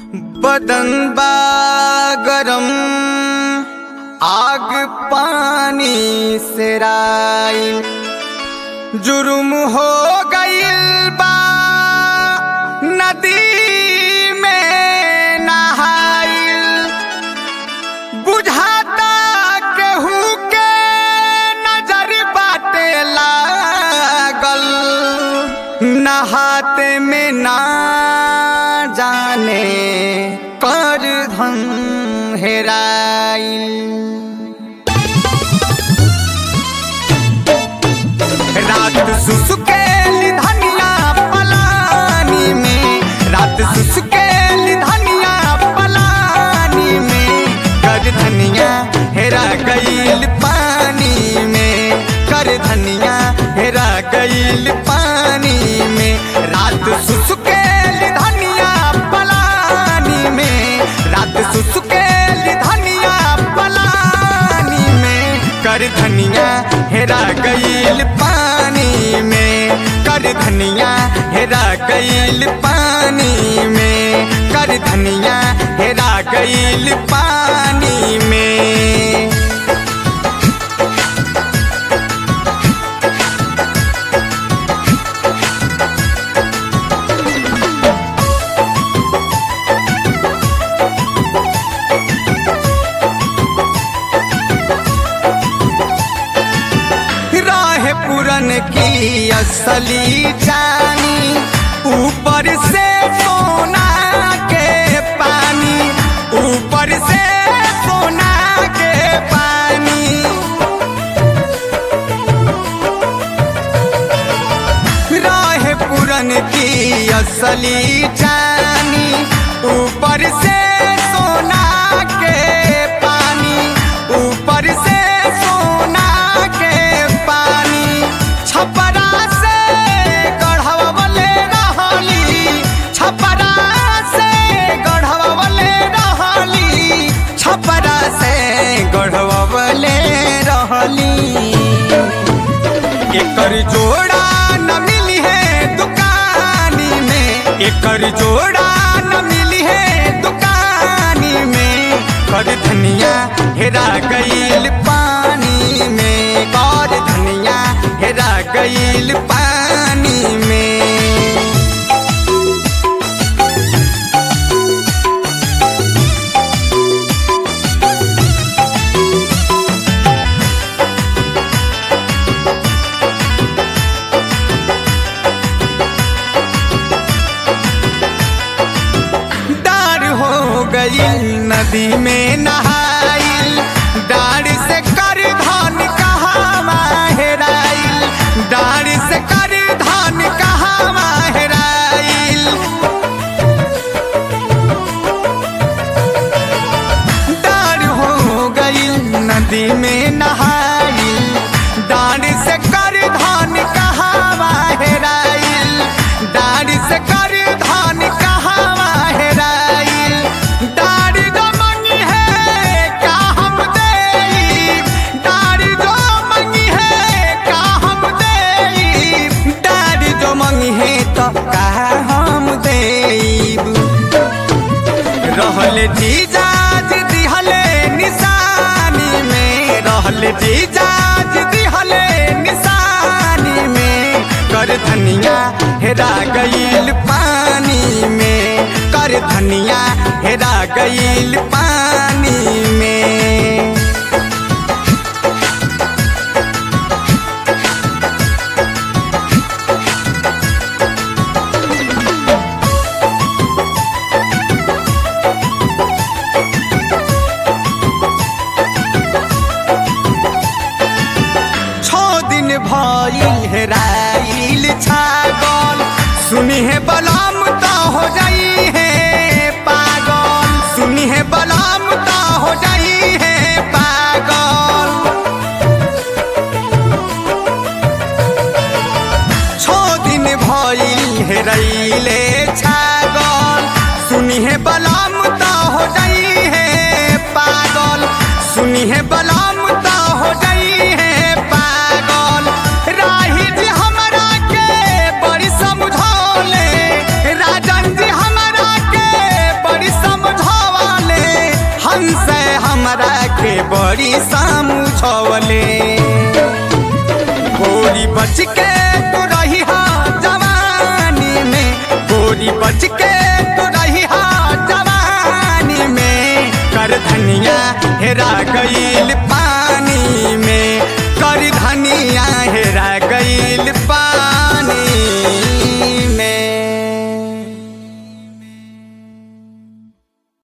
बदन बा गरम आग पानी से राइल जुर्म हो गइल बा नदी में नहाइल बुझाता केहू के नजर बाटे लागल नहाते में ना जाने कर धन हेराइल रात सुसुकेली धनिया पलानी में रात सुसुकेली धनिया पलानी में कर धनिया हेरा गईल पानी में कर धनिया हेरा गईल पानी में रात सुसुकेली धनिया पलानी में रात सुसुकेली धनिया पलानी में कर धनिया हेरा गईल पानी में कर धनिया हेरा गईल पानी में कर धनिया हेरा गईल पानी में राह पुरन की असली जानी ऊपर से सोना के पानी ऊपर से सोना के पानी राह पुरन की असली जानी ऊपर से सोना के पानी ऊपर से सोना के पानी छपरा से गढ़वले रहली छपरा से गढ़वले रहली छपरा से गढ़वले रहली एकर जोड़ा न मिली है दुकानी में एकर जोड़ा न मिली है दुकानी में कर धनिया हेरा गईल पानी में कर धनिया हेरा गईल पानी में डार हो गई नदी में नहाइल डार से कर धान कहाँ माहेराइल डार से कर धान कहाँ माहेराइल डार हो गई नदी में नहाइल डार से कर धान कहाँ माहेराइल डार से कर धान कहाँ माहेराइल डार जो मंगी है का हम देई डार जो मंगी है का हम देई डार जो मंगी है तो का हम देईब रहल जीजाज दिहले निशानी में रहल जीजाज दिहले निशानी में कर धनिया हेरा गईल पानी में कर धनिया हेरा गईल पानी में छो दिन भइल हेराइल छागल सुनी है बलाम तो हो जाई है पागल सुनी है बलाम तो हो जाई है पागल छो दिन भइल हेरैले छागल सुनी है बलाम तो हो जाई है पागल सुनी है बलाम तो हो जाई है पागल राही जी हमरा के बड़ी समझौले राजन जी हमरा के बड़ी बड़ी समझवले गोरी बच के तू रही हा जवानी में गोरी बच के तू रही हा जवानी में कर धनिया हेरा गईल पा